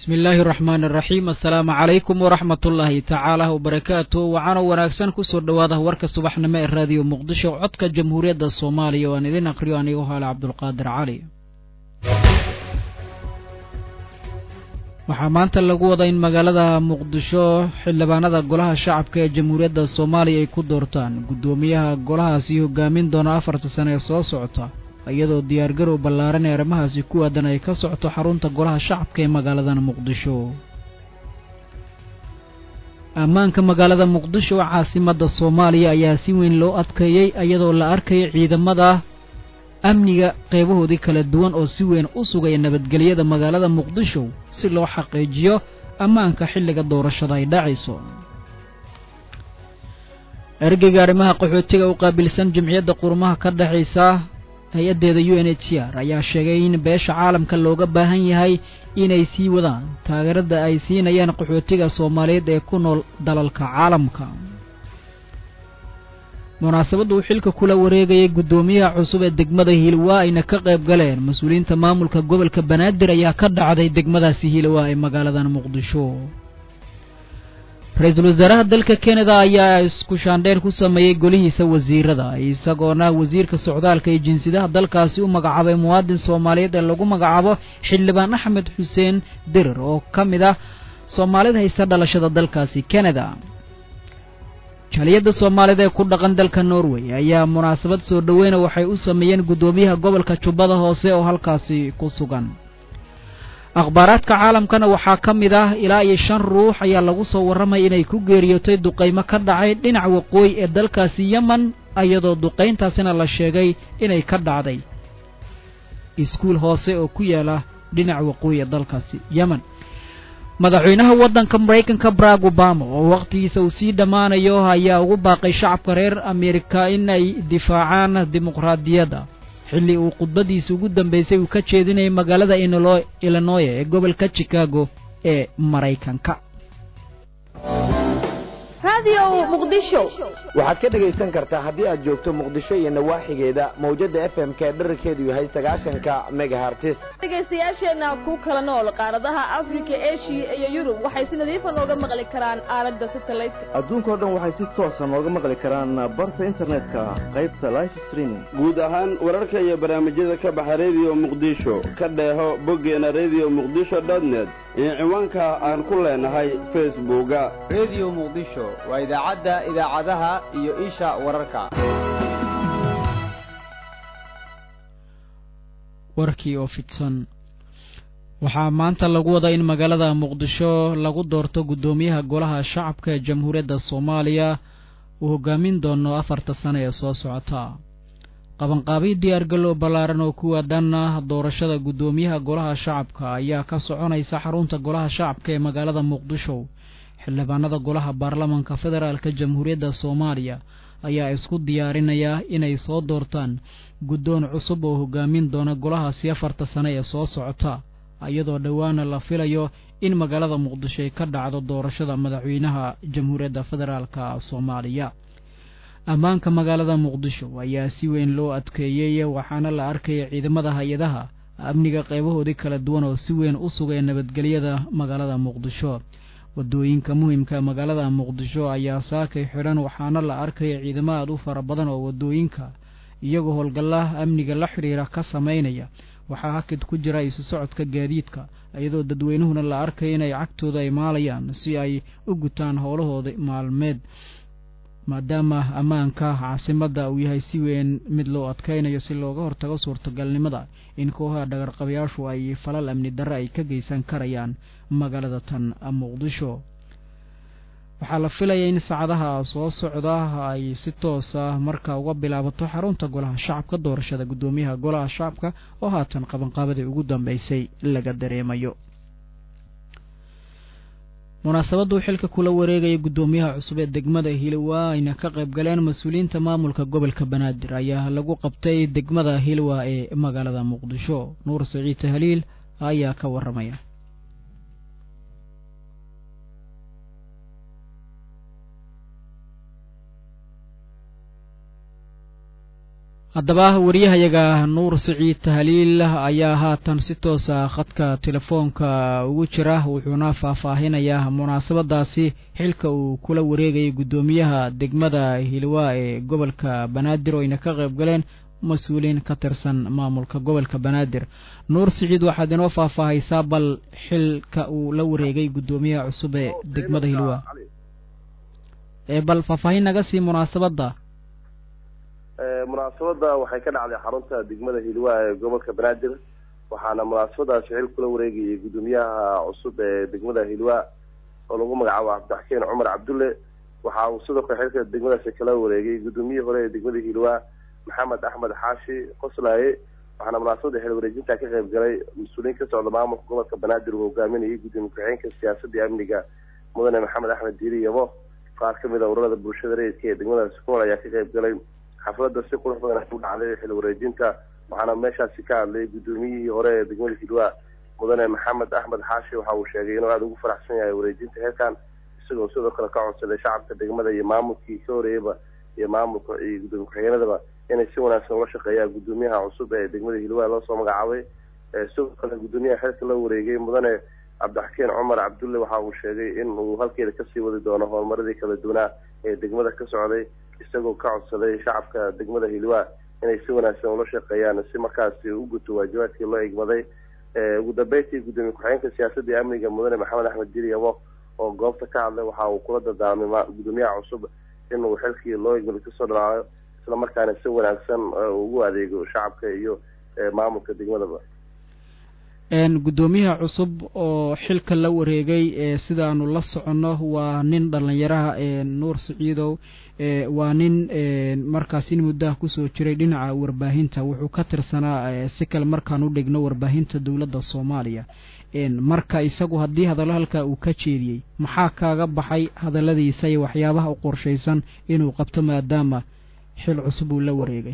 bismi illaahi araxmaan araxiim assalaamu calaykum waraxmat ullaahi tacaala wabarakaatu waxaana wanaagsan kusoo dhowaada warka subaxnimo ee raadiyo muqdisho codka jamhuuriyadda soomaaliya oo aan idin aqriyo anigu haale cabdulqaadir cali waxaa maanta lagu wadaa in magaalada muqdisho xildhibaanada golaha shacabka ee jamhuuriyadda soomaaliya ay ku doortaan guddoomiyaha golahaasi hogaamin doona afarta sane ee soo socota iyadoo diyaargarow ballaaran ee arrimahaasi ku aadan ay ka socoto xarunta golaha shacabka ee magaaladan muqdisho ammaanka magaalada muqdisho caasimadda soomaaliya ayaa si weyn loo adkeeyey iyadoo la arkaya ciidamada amniga qeybahoodii kala duwan oo si weyn u sugaya nabadgelyada magaalada muqdisho si loo xaqiijiyo ammaanka xilliga doorashada ay dhacayso ergeyga arrimaha qaxootiga u qaabilsan jimciyadda qurumaha ka dhexaysa hay-addeeda u n h r ayaa sheegay in beesha caalamka looga baahan yahay inay sii wadaan taageerada ay siinayaan qaxootiga soomaaliyeed ee ku nool dalalka caalamka munaasabadda uu xilka kula wareegayay guddoomiyaha cusub ee degmada hiilwaa ayna ka qayb galeen mas-uuliyiinta maamulka gobolka banaadir ayaa ka dhacday degmadaasi hiilwaa ee magaaladan muqdisho ra-iisul wasaaraha dalka kanada ayaa isku shaandheyn ku sameeyey golihiisa wasiirada isagoona wasiirka socdaalka iyo jinsiyadaha dalkaasi u magacaabay muwaadin soomaaliyeed ee lagu magacaabo xildhibaan axmed xuseen dirir oo ka mid ah soomaalida haysta dhalashada dalkaasi kanada jaaliyadda soomaalida ee ku dhaqan dalka norway ayaa munaasabad soo dhoweyna waxay u sameeyeen guddoomiyaha gobolka jubbada hoose oo halkaasi ku sugan akhbaaraadka caalamkana waxaa ka mid ah ilaa iyo shan ruux ayaa lagu soo warramay inay ku geeriyootay duqaymo ka dhacay dhinaca waqooyi ee dalkaasi yemen iyadoo duqayntaasina la sheegay inay ka dhacday iskuul hoose oo ku yaala dhinaca waqooyi ee dalkaasi yemen madaxweynaha waddanka maraykanka barack obama oo wakhtigiisa uu sii dhammaanayo ayaa ugu baaqay shacabka reer amerika in ay difaacaan dimuqraadiyadda xilli uu khudbadiisa ugu dambaysay uu ka jeedinayay magaalada illinoya ee gobolka chicago ee maraykanka waxaad ka dhegaysan kartaa haddii aad joogto muqdisho iyo nawaaxigeeda mawjada f m k dherarkeedu yahay sagaashanka megahartis dhegaystayaasheenna ku kala nool qaaradaha afrika eshiya iyo yurub waxay si nadiifa nooga maqli karaan aalada satelliteka adduunkao dhan waxay si toosa nooga maqli karaan barta internetka qaybta life streaming guud ahaan wararka iyo barnaamijyada ka baxa rediyo muqdisho ka dheeho boggeena rediyo muqdisho dotnet iyo ciwaanka aan ku leenahay facebooka rediyo muqdisho waa idaacadda idaacadaha iyo isha wararka warkii oo fidsan waxaa maanta lagu wadaa in magaalada muqdisho lagu doorto guddoomiyaha golaha shacabka ee jamhuuriyadda soomaaliya uu hogaamin doono afarta sane ee soo socota qabanqaabiy diyaargaloo ballaaran oo ku aadan doorashada guddoomiyaha golaha shacabka ayaa ka soconaysa xarunta golaha shacabka ee magaalada muqdisho xildhibaanada golaha baarlamanka federaalka jamhuuriyadda soomaaliya ayaa isku diyaarinaya inay soo doortaan guddoon cusub oo hogaamin doona golahaasi afarta sane ee soo socota iyadoo dhowaana la filayo in magaalada muqdisho ay ka dhacdo doorashada madaxweynaha jamhuuriyadda federaalka soomaaliya ammaanka magaalada muqdisho ayaa si weyn loo adkeeyey waxaana la arkaya ciidamada hay-adaha amniga qeybahoodii kala duwan oo si weyn u sugaya nabadgelyada magaalada muqdisho wadooyinka muhimka magaalada muqdisho ayaa saakay xidhan waxaana la arkaya ciidamo aad u fara badan oo wadooyinka iyagoo howlgallaha amniga la xidhiira ka samaynaya waxaa hakid ku jira isu socodka gaadiidka iyadoo dadweynuhuna la arkaya inay cagtooda ay maalayaan si ay u gutaan howlahooda maalmeed maadaama ammaanka caasimadda uu yahay si weyn mid loo adkaynayo si looga hortago suurtagalnimada in kooxaha dhagarqabayaashu ay falal amni darre ay ka geysan karayaan magaalada tan muqdisho waxaa la filaya in saacadaha soo socda ay si toosa marka uga bilaabato xarunta golaha shacabka doorashada guddoomiyaha golaha shacabka oo haatan qabanqaabadii ugu dambeysay laga dareemayo munaasabaddu xilka kula wareegaya guddoomiyaha cusub ee degmada hilwa ayna ka qayb galeen mas-uuliyiinta maamulka gobolka banaadir ayaa lagu qabtay degmada hilwa ee magaalada muqdisho nuur saciid tahliil ayaa ka waramaya haddaba wariyahayaga nuur siciid tahliil ayaa haatan si toosa khadka telefoonka ugu jira wuxuuna faahfaahinayaa munaasabadaasi xilka uu kula wareegayay guddoomiyaha degmada hilwaa ee gobolka banaadir oo ayna ka qayb galeen mas-uuliin ka tirsan maamulka gobolka banaadir nuur siciid waxaad inoo faahfaahaysaa bal xilka uu la wareegay guddoomiyaha cusub ee degmada hilwaa ee bal faahfaahin naga sii munaasabadda munaasabadda waxay ka dhacday xarunta degmada hilwaa ee gobolka banaadir waxaana munaasabadaasi xil kula wareegayay guddoomiyaha cusub ee degmada hilwaa oo lagu magacaabo cabdixakeen cumar cabdulle waxa uu sidoo kale xilka degmadaasi kala wareegay guddoomiyihii hore ee degmada hilwaa maxamed axmed xaashi qoslaaye waxaana munaasabada xil wareejinta ka qayb galay mas-uuliyiin ka socda maamulka gobolka banaadir uu hogaaminayay gudoomiye ku-xigeenka siyaasadda iyo amniga mudane maxamed axmed diiri yabo qaar kamid a ururada bulshada rayidka ee degmadaasi ku nool ayaa ka qayb galay xafladda si qurux badan u dhacday xil wareejinta waxaana meeshaasi ka hadlay guddoomiyihii hore ee degmada hilwaa mudane maxamed axmed xaashi waxa uu sheegay inuu aada ugu faraxsan yahay wareejinta heerkan isagoo sidoo kale ka codsaday shacabka degmada iyo maamulkii ka horeeyaba iyo maamulka iyo guddoomiye ku-xigeenadaba inay si wanaagsan ula shaqeeyaan guddoomiyaha cusub ee degmada hilwaa loo soo magacaabay sidoo kale guddoomiyaha xilka la wareegay mudane cabdixakeen cumar cabdulle waxa uu sheegay in uu halkeeda kasii wadi doono horumaradii kala duwanaa ee degmada ka socday isagoo ka codsaday shacabka degmada hilwaa inay si wanaagsan ula shaqeeyaan si markaasi u guto waajibaadkii loo igmaday ugu dambeyntii guddoomiye ku-xigeenka siyaasadda iyo amniga mudane maxamed axmed diri yabo oo goobta ka hadlay waxa uu kula dardaarmay guddoomiyaha cusub inuu xilkii loo igmaday kasoo dhalaayo islamarkaana si wanaagsan ugu adeego shacabka iyo maamulka degmadaba guddoomiyaha cusub oo xilka la wareegay sidaanu la soconno waa nin dhallinyaraha nuur siciidow waa nin markaas in muddaha kusoo jiray dhinaca warbaahinta wuxuu ka tirsanaa si kale markaan u dhigno warbaahinta dowladda soomaaliya marka isagu haddii hadallo halkaa uu ka jeediyey maxaa kaaga baxay hadalladiisa iyo waxyaabaha u qorshaysan inuu qabto maadaama xil cusub uu la wareegay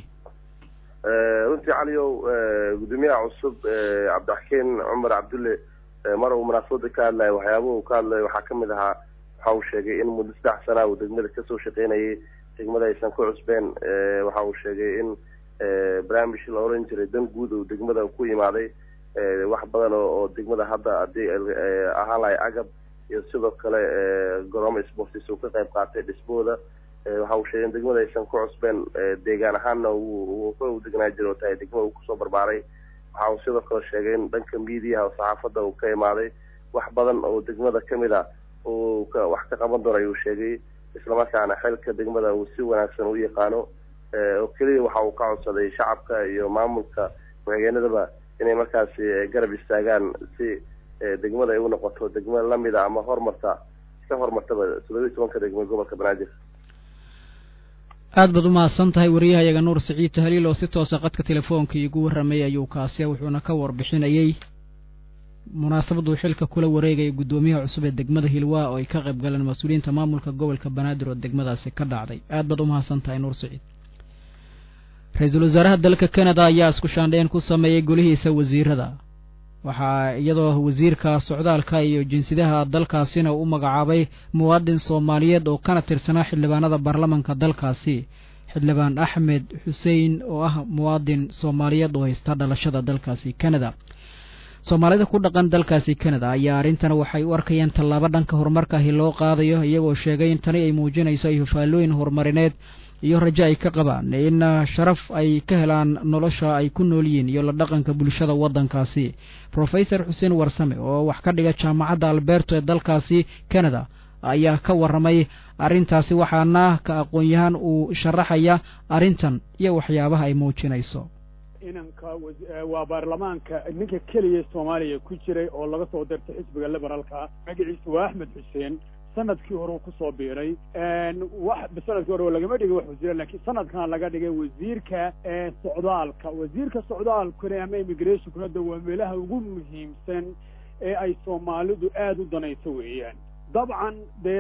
runtii caliyow guddoomiyaha cusub cabdixakeen cumar cabdulle mar uu munaasabada ka hadlayo waxyaabaha uu ka hadlayo waxaa kamid ahaa waxa uu sheegay in muddo saddex sanaa uu degmada kasoo shaqeynayay degmada aysan ku cusbeen waxa uu sheegay in barnaamij la oran jiray dan guud uu degmada ku imaaday wax badan oo degmada hadda hadii ahaan lahay agab iyo sidoo kale garoomo sportis uu ka qayb qaatay dhismooda waxa uu sheegay in degmada aysan ku cusbeen deegaan ahaanna u degnaa jiro oo tahay degmada uu kusoo barbaaray waxa uu sidoo kale sheegay in dhanka miidiyaha oo saxaafadda uu ka imaaday wax badan oo degmada kamid a uu wax ka qaban doono ayuu sheegay islamarkaana xilka degmada uu si wanaagsan u yaqaano oo keliya waxa uu ka codsaday shacabka iyo maamulka ku-xigeenadaba inay markaasi garab istaagaan si degmada ay u noqoto degmo lamida ama horumarta ka horumartaba toddobiyi tobanka degmo gobolka banaadir aad baad umahadsan tahay wariyahayaga nuur siciid tahliil oo si toosa qadka telefoonka iigu warramayay ayuu kaasi wuxuuna ka warbixinayey munaasabaduu xilka kula wareegaya guddoomiyaha cusub ee degmada hilwaa oo ay ka qayb galeen mas-uuliyiinta maamulka gobolka banaadir oo degmadaasi ka dhacday aad baad umahadsan tahay nuur siciid ra-iisul wasaaraha dalka canada ayaa isku shaandheen ku sameeyey golihiisa wasiirada waxaa iyadoo wasiirka socdaalka iyo jinsiyadaha dalkaasina u magacaabay muwaadin soomaaliyeed oo kana tirsanaa xildhibaanada baarlamanka dalkaasi xildhibaan axmed xuseen oo ah muwaadin soomaaliyeed oo haysta dhalashada dalkaasi canada soomaalida ku dhaqan dalkaasi canada ayaa arrintan waxay u arkayeen tallaabo dhanka horumarkaahi loo qaadayo iyagoo sheegay in tani ay muujinayso ay hufaalooyin horumarineed iyo rajo ay ka qabaan in sharaf ay ka helaan nolosha ay ku nool yihiin iyo la dhaqanka bulshada waddankaasi rofesor xuseen warsame oo wax ka dhiga jaamacadda alberto ee dalkaasi canada ayaa ka warramay arrintaasi waxaana ka aqoon-yahaan uu sharaxaya arrintan iyo waxyaabaha ay muujinayso inanka waa baarlamaanka ninka keliya soomaaliya ku jiray oo laga soo dirtay xisbiga liberaalka magaciisa waa axmed xuseen sanadkii hore uu kusoo biiray wax sanadkii hore lagama dhigin wax wasiira lakiin sanadkan laga dhigay wasiirka socdaalka wasiirka socdaalkuna ama immigrationkuna de waa meelaha ugu muhiimsan ee ay soomaalidu aada u danayso weeyaan dabcan dee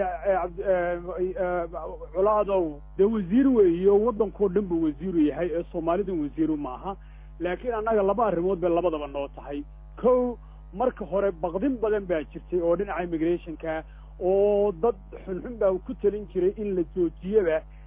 colaadow dee wasiir weeyo waddankao dhan buu wasiiru yahay ee soomaalidan wasiiru maaha laakiin annaga laba arrimood bay labadaba noo tahay kow marka hore baqdin badan baa jirtay oo dhinaca immigrationka oo dad xunxun baa ku talin jiray in la joojiyaba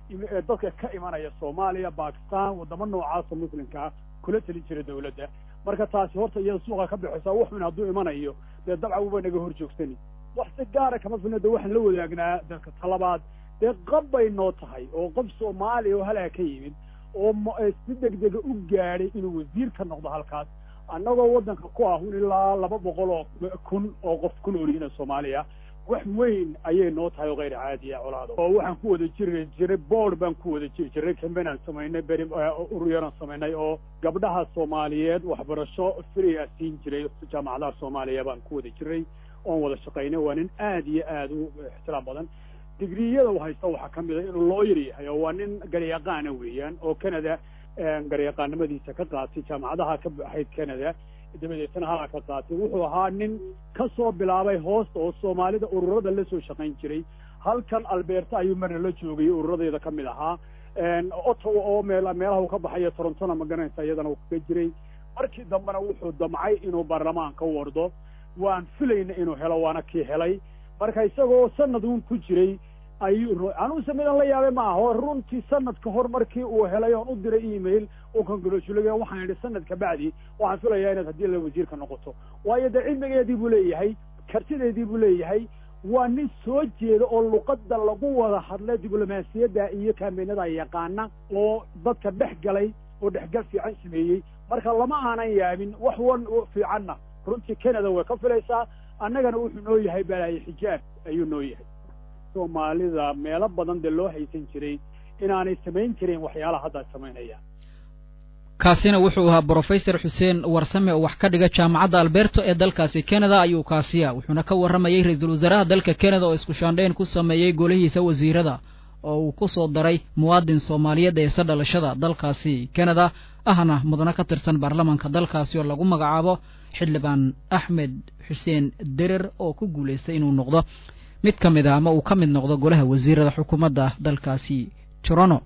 dadka ka imanaya soomaaliya bakistan waddamo noocaasa muslimkaa kula telin jira dawladda marka taasi horta iyada suuqa ka baxaysa wuxun hadduu imanayo dee dabca uba naga hor joogsani wax si gaara kama filna de waxaan la wadaagnaa dadka talabaad dee qab bay noo tahay oo qof soomaaliya oo halaa ka yimid oo si degdega u gaadhay inuu wasiir ka noqdo halkaas annagoo waddanka ku ahun ilaa laba boqol oo kun oo qof ku noolyihiin soomaaliya wax weyn ayay noo tahay oo kayr caadiya colaado oo waxaan ku wada jiri jiray board baan ku wada jiri jiray cambaynaan samaynay beri uruyaraan samaynay oo gabdhaha soomaaliyeed waxbarasho free a siin jiray jaamacadaha soomaaliya baan ku wada jiray oon wada shaqaynay waa nin aad iyo aad u ixtiraam badan digriyada u haysta waxaa ka mid a inuu looyar yahay oo waa nin garyaqaana weeyaan oo canada garyaqaanimadiisa ka qaatay jaamacadaha ka baxayd canada dabadeetna halaa ka qaatay wuxuu ahaa nin ka soo bilaabay hoosta oo soomaalida ururada la soo shaqayn jiray halkan alberta ayuu marna la joogay ururadeeda ka mid ahaa ottawa oo meel meelaha uu ka baxayo torontona ma garanaysa iyadana uu kaga jiray markii dambena wuxuu damcay inuu baarlamaanka wardo waan filayna inuu helo waana kii helay marka isagoo sanad uun ku jiray ayuu anuuse midan la yaabay ma aho runtii sanad ka hor markii uu helay oon u diray email uu congratulay waxaan idhi sanad ka bacdi waxaan filayaa inaad haddii la wasiirka noqoto waayo dee cilmigeedii buu leeyahay kartideedii buu leeyahay waa nin soo jeeda oo luqadda lagu wada hadla diblomaasiyadda iyo kaameenada yaqaana oo dadka dhex galay oo dhexgal fiican sameeyey marka lama aanan yaabin wax wan fiicanna runtii canada way ka filaysaa annagana wuxuu noo yahay balaaye xijaab ayuu noo yahay soomaalida meelo badan dee loo haysan jiray inaanay samayn jirin waxyaalaha hadda samaynayaan kaasina wuxuu ahaa brofesor xuseen warsame oo wax ka dhiga jaamacadda alberto ee dalkaasi canada ayuu kaasiya wuxuuna ka warramayey ra-iisul wasaaraha dalka canada oo isku shaandhayn ku sameeyey golihiisa wasiirada oo uu ku soo daray muwaadin soomaaliyeed eese dhalashada dalkaasi canada ahna mudano ka tirsan baarlamaanka dalkaasi oo lagu magacaabo xildhibaan axmed xuseen derer oo ku guulaystay inuu noqdo mid ka mid a ama uu ka mid noqdo golaha wasiirada xukuumadda dalkaasi torono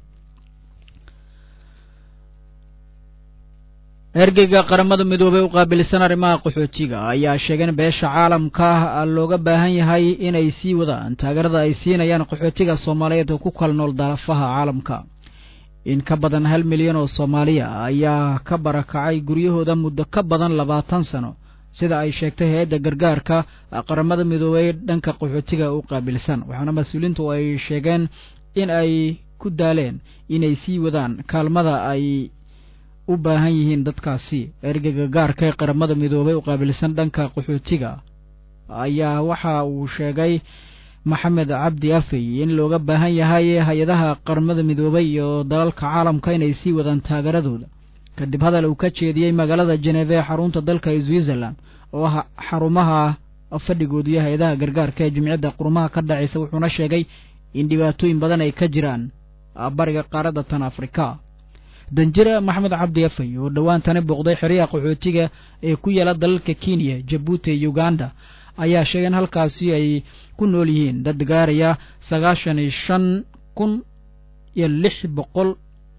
ergeyga qaramada midoobey u qaabilsan arrimaha qaxootiga ayaa sheegay in beesha caalamka looga baahan yahay inay sii wadaan taageerada ay siinayaan qaxootiga soomaaliyeed oo ku kala nool dalafaha caalamka in ka badan hal milyan oo soomaaliya ayaa ka barakacay guryahooda muddo ka badan labaatan sano sida ay sheegtay hay-adda gargaarka qaramada midoobey dhanka qaxootiga u qaabilsan waxaana mas-uuliintu ay sheegeen in ay ku daaleen inay sii wadaan kaalmada ay u baahan yihiin dadkaasi ergeyga gaarka ee qaramada midoobey u qaabilsan dhanka qaxootiga ayaa waxa uu sheegay maxamed cabdi afey in looga baahan yahay hay-adaha qaramada midoobey iyo dalalka caalamka inay sii wadaan taageeradooda kadib hadal uu ka jeediyey magaalada jeneve ee xarunta dalka switzerland oo ah xarumaha fadhigooda iyo hay-adaha gargaarka ee jimciyadda qurumaha ka dhacaysa wuxuuna sheegay in dhibaatooyin badan ay ka jiraan bariga qaaradda tan afrika danjire maxamed cabdi afey oo dhowaantani booqday xeryaha qaxootiga ee ku yaala dalalka kenya jabuuti iyo uganda ayaa sheegay in halkaasi ay ku nool yihiin dad gaaraya sagaashan iyo shan kun iyo lix boqol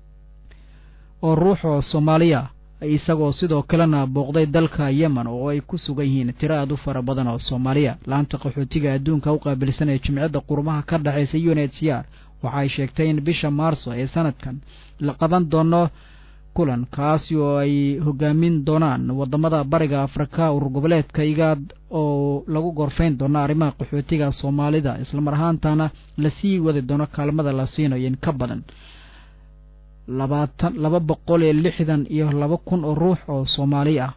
oo ruux oo soomaaliya isagoo sidoo kalena booqday dalka yemen oo ay ku sugan yihiin tiro aad u fara badan oo soomaaliya laanta qaxootiga adduunka u qaabilsan ee jimciyadda qurumaha ka dhexaysa uned c r waxa ay sheegtay in bisha maarso ee sanadkan la qaban doono kulan kaasi oo ay hogaamin doonaan wadamada bariga afrika urur goboleedka igaad oo lagu gorfayn doono arrimaha qaxootiga soomaalida islamar ahaantana lasii wadi doono kaalmada la siinayo in ka badan labaatan laba boqol iyo lixdan iyo laba kun oo ruux oo soomaali ah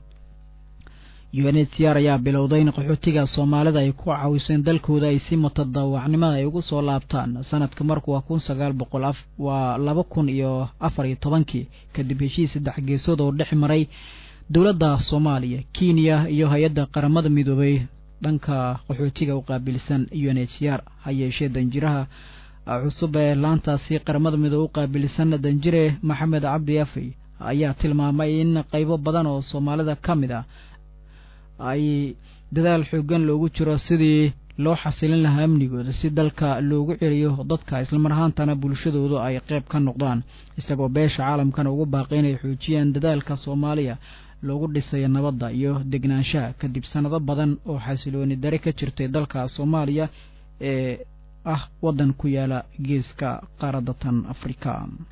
unhcr ayaa bilowday in qaxootiga soomaalida ay ku caawiseen dalkooda ay si mutadawacnimada ay ugu soo laabtaan sanadka marku waa kun sagaal boqol waa laba kun iyo afar iyo tobankii kadib heshiis saddex geesood oo dhex maray dowladda soomaaliya kenya iyo hay-adda qaramada midoobey dhanka qaxootiga u qaabilsan unhcr ha yeeshee danjiraha cusub ee laantaasi qaramada midoobe u qaabilsan danjire maxamed cabdi afey ayaa tilmaamay in qaybo badan oo soomaalida ka mid ah ay dadaal xoogan loogu jiro sidii loo xasilin lahaa amnigooda si dalka loogu celiyo dadka islamar ahaantana bulshadoodu ay qayb ka noqdaan isagoo beesha caalamkana ugu baaqay inay xoojiyaan dadaalka soomaaliya loogu dhisayo nabadda iyo degnaanshaha kadib sanado badan oo xasilooni dare ka jirtay dalka soomaaliya ee ah waddan ku yaala geeska qaaradda tan afrika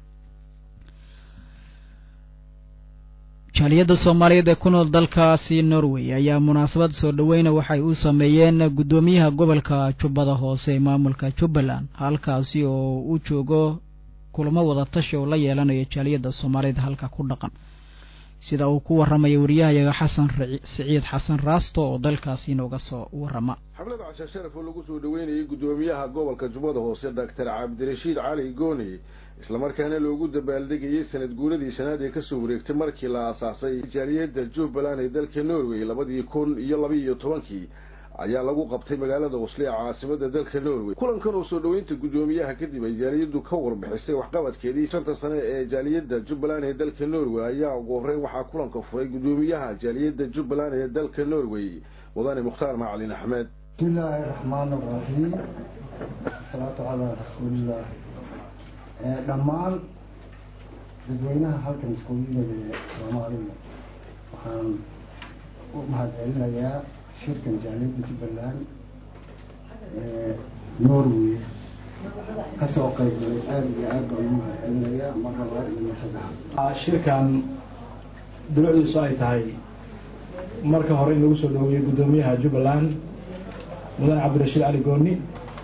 jaaliyadda soomaaliyeed ee ku nool dalkaasi norway ayaa munaasabad soo dhoweyna waxay u sameeyeen guddoomiyaha gobolka jubbada hoose ee maamulka jubbaland halkaasi oo uu joogo kulamo wada tashi oo la yeelanayo jaaliyadda soomaaliyeed halka ku dhaqan sida uu ku warramaya wariyahayaga xasan siciid xasan raasto oo dalkaasi inooga soo warrama xaflada casha sharaf oo lagu soo dhoweynayay guddoomiyaha gobolka jubbada hoose doctor cabdirashiid cali gooni islamarkaana loogu dabaaldegayay sanad guuradii shanaad ee kasoo wareegtay markii la aasaasay jaaliyadda jubbaland ee dalka norway labadii kun iyo labaiyo tobankii ayaa lagu qabtay magaalada osle ee caasimada dalka norway kulankan oo soo dhoweynta guddoomiyaha kadib ay jaaliyaddu ka warbixisay waxqabadkeedii shanta sane ee jaaliyadda jubbaland ee dalka norway ayaa ugu horreyn waxaa kulanka furay guddoomiyaha jaaliyadda jubbaland ee dalka norway mudane mukhtaar macalin axmed بسم الله الرحمن الرحيم الصلاة على رسول الله dhammaan dadweynaha halkan iskugu yimid ee soomaalida waxaan u mahadcelinayaa shirkan jaaliyadda jubbaland ee norway kasoo qaybgalay aada iyo aad baan ugu mahadcelinayaa mar labaad iyo mar saddexaad shirkan dulucdiisu ay tahay marka hore in lagu soo dhaweeyey guddoomiyaha jubbaland mudane cabdirashiid cali gooni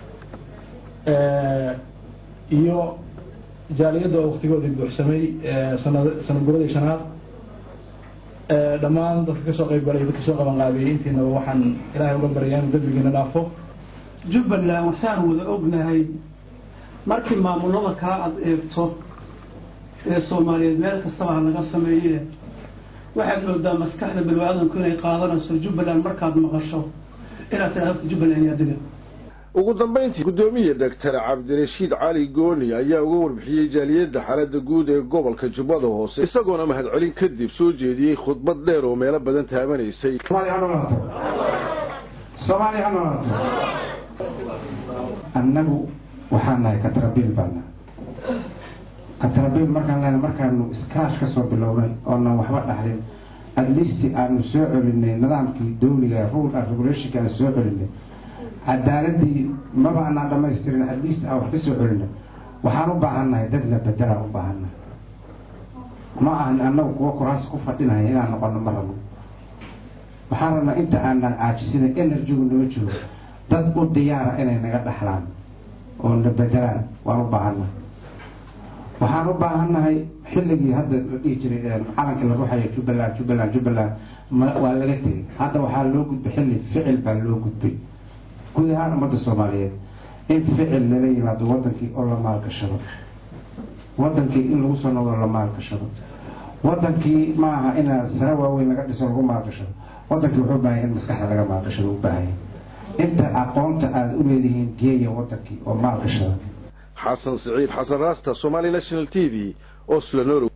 iyo jaaliyadda oo waktigoodii buuxsamay sanad sanad guradii shanaad dhammaan dadka kasoo qayb galay dadka soo qaban qaabiyey intiinaba waxaan ilaahay uga baryaa inuu dembigiina dhaafo jubbaland waxsaan wada ognahay markii maamulada kaa ad eegto ee soomaaliyeed meel kastaba ha laga sameeye waxaad moodaa maskaxda bani-aadanku inay qaadanayso jubbaland markaad maqasho inaad tidhahdo horta jubbaland yaa degan ugu dambayntii guddoomiye doctor cabdirashiid cali gooni ayaa uga warbixiyey jaaliyadda xaaladda guud ee gobolka jubbada hoose isagoona mahadcelin kadib soo jeediyey khudbad dheer oo meelo badan taabanaysay soomaaliya ha noolaato annagu waxaan nahay katrabiil baana katrabiil markaan lena markaanu iskaash ka soo bilownay oonan waxba dhaxlin at least aanu soo celinay nidaamkii dawliga rule and regulationka aan soo celinay cadaaladii maba anaan dhamaystirin at least aan wax ka soo celinay waxaan u baahannahay dad la bedelaan u baahannahay ma ahan annagu kuwa kuraas ku fadhinaya inaan noqono ma rabno waxaan rabnaa inta aanan caajisina energygu noo joogo dad u diyaara inay naga dhaxlaan oo na bedelaan waan u baahannahay waxaan u baahannahay xilligii hadda la dhihi jiray calanka la ruuxaya jubbaland jubbaland jubbaland waa laga tegay hadda waxaa loo gudbay xilli ficil baa loo gudbay guud ahaan ummadda soomaaliyeed in ficil lala yimaado wadankii oo la maalgashado wadankii in lagu soo noqdo la maalgashado wadankii ma aha inaa sare waaweyn laga dhiso lagu maalgashado wadankii wuxuu baahaya in maskaxda laga maalgashado u baahaya inta aqoonta aada u leedihiin geeya wadankii oo maalgashada xasan siciid xasan raasta somali national t v oslo norway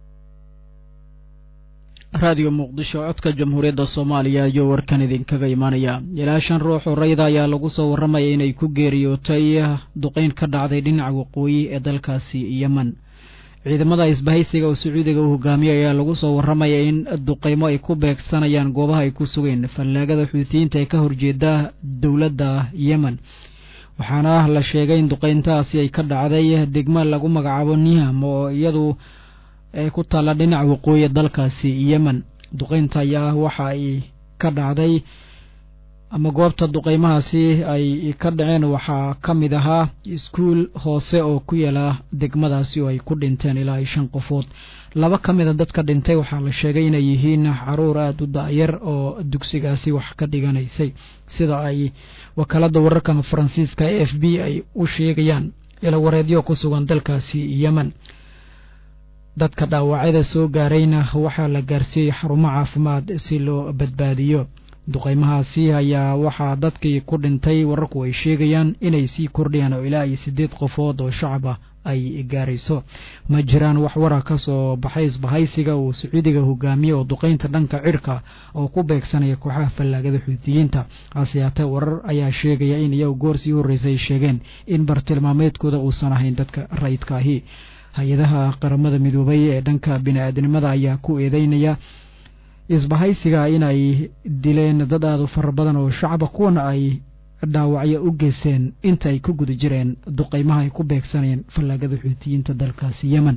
raadiyo muqdisho codka jamhuuriyadda soomaaliya ayuu warkan idinkaga imaanaya ilaa shan ruux oo rayda ayaa lagu soo warramaya inay ku geeriyootay duqeyn ka dhacday dhinaca waqooyi ee dalkaasi yemen ciidamada isbahaysiga oo sacuudiga uu hogaamiyay ayaa lagu soo warramaya in duqeymo ay ku beegsanayaan goobaha ay ku sugeen fallaagada xuutiyiinta ee ka horjeeda dowladda yemen waxaana la sheegay in duqeyntaasi ay ka dhacday degmo lagu magacaabo niham oo iyadu ee ku taalla dhinaca waqooyi dalkaasi yemen duqeynta ayaa waxa ay ka dhacday ama goobta duqeymahaasi ay ka dhaceen waxaa ka mid ahaa iskuul hoose oo ku yaala degmadaasi oo ay ku dhinteen ilaa iyo shan qofood laba ka mida dadka dhintay waxaa la sheegay inay yihiin caruur aada u da-yar oo dugsigaasi wax ka dhiganaysay sida ay wakaalada wararka faransiiska e f b ay u sheegayaan ilawareedyo ku sugan dalkaasi yemen dadka dhaawacyada soo gaarayna waxaa la gaarsiiyey xarumo caafimaad si loo badbaadiyo duqeymahaasi ayaa waxaa dadkii ku dhintay wararku ay sheegayaan inay sii kordhayaan oo ilaa iyo siddeed qofood oo shacab ah ay gaarayso ma jiraan wax wara ka soo baxay isbahaysiga uu sacuudiga hogaamiye oo duqeynta dhanka cirka oo ku beegsanaya kooxaha fallaagada xuutiyiinta hase yaatee warar ayaa sheegaya in iyagu goor sii horreysa ay sheegeen in bartilmaameedkooda uusan ahayn dadka rayidka ahi hay-adaha qaramada midoobay ee dhanka bini-aadnimada ayaa ku eedeynaya isbahaysiga inay dileen dad aada u fara badan oo shacaba kuwana ay dhaawacyo u geysteen inta ay ku guda jireen duqeymaha ay ku beegsanayeen fallaagada xuutiyiinta dalkaasi yemen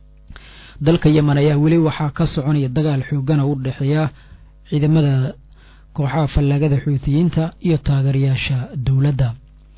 dalka yemen ayaa weli waxaa ka soconaya dagaal xoogana u dhexeeya ciidamada kooxaha fallaagada xuutiyiinta iyo taageerayaasha dowladda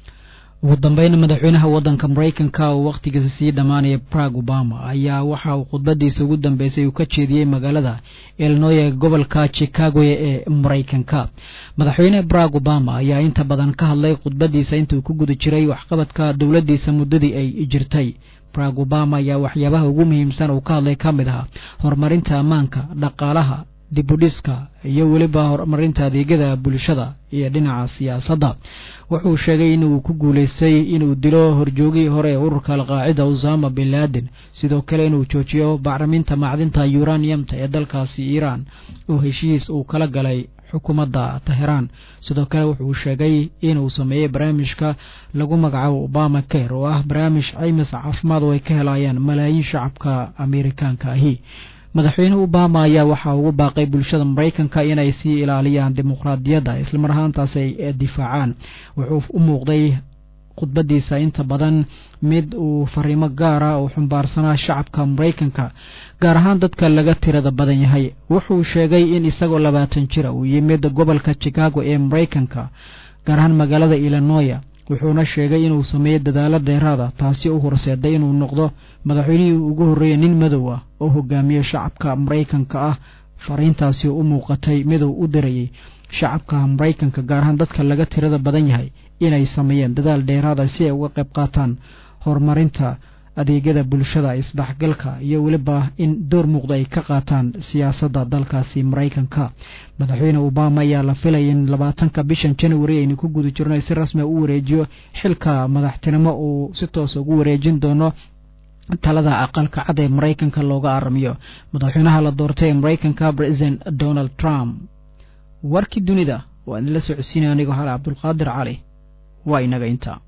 ugu dambeyn madaxweynaha waddanka maraykanka oo wakhtigiisa sii dhammaanaya brag obama ayaa waxa uu khudbadiisa ugu dambeysay uu ka jeediyey magaalada illinoy ee gobolka chicago ee maraykanka madaxweyne brag obama ayaa inta badan ka hadlay khudbadiisa intuu ku guda jiray waxqabadka dowladdiisa muddadii ay jirtay brag obama ayaa waxyaabaha ugu muhiimsan uu ka hadlay ka mid ahaa horumarinta ammaanka dhaqaalaha dibudhiska iyo weliba horumarinta adeegyada bulshada iyo dhinaca siyaasadda wuxuu sheegay inuu ku guulaystay inuu dilo horjoogii hore ee ururka alqaacida usama bin laden sidoo kale inuu joojiyo bacriminta macdinta yuraniyamta ee dalkaasi iiraan oo heshiis uu kala galay xukuumadda teheraan sidoo kale wuxuu sheegay inuu sameeyey barnaamijka lagu magacaabo obama care oo ah barnaamij caymis caafimaad oo ay ka helayaan malaayiin shacabka ameerikaanka ahi madaxweyne obama ayaa waxaa ugu baaqay bulshada maraykanka inay sii ilaaliyaan dimuqraadiyadda islamar ahaantaas ay difaacaan wuxuu u muuqday khudbadiisa inta badan mid uu fariimo gaara oo xumbaarsanaa shacabka maraykanka gaar ahaan dadka laga tirada badan yahay wuxuu sheegay in isagoo labaatan jira uu yimid gobolka chicago ee maraykanka gaar ahaan magaalada illinoya wuxuuna sheegay inuu sameeyo dadaalo dheeraada taasi u horseeday inuu noqdo madaxweynihii ugu horreeyay nin madow ah oo hogaamiye shacabka maraykanka ah fariintaasi oo u muuqatay midow u dirayay shacabka maraykanka gaar ahaan dadka laga tirada badan yahay inay sameeyeen dadaal dheeraada si ay uga qayb qaataan horumarinta adeegyada bulshada isdhexgalka iyo weliba in door muuqda ay ka qaataan siyaasadda dalkaasi maraykanka madaxweyne obama ayaa la filaya in labaatanka bishan january aynu ku guda jirno si rasmia u wareejiyo xilka madaxtinimo uu si toosa ugu wareejin doono talada aqalka cad ee maraykanka looga aramiyo madaxweynaha la doortay ee maraykanka president donald trump warkii dunida waa idinla socodsiinaya anigoo hale cabdulqaadir cali waa inaga intaa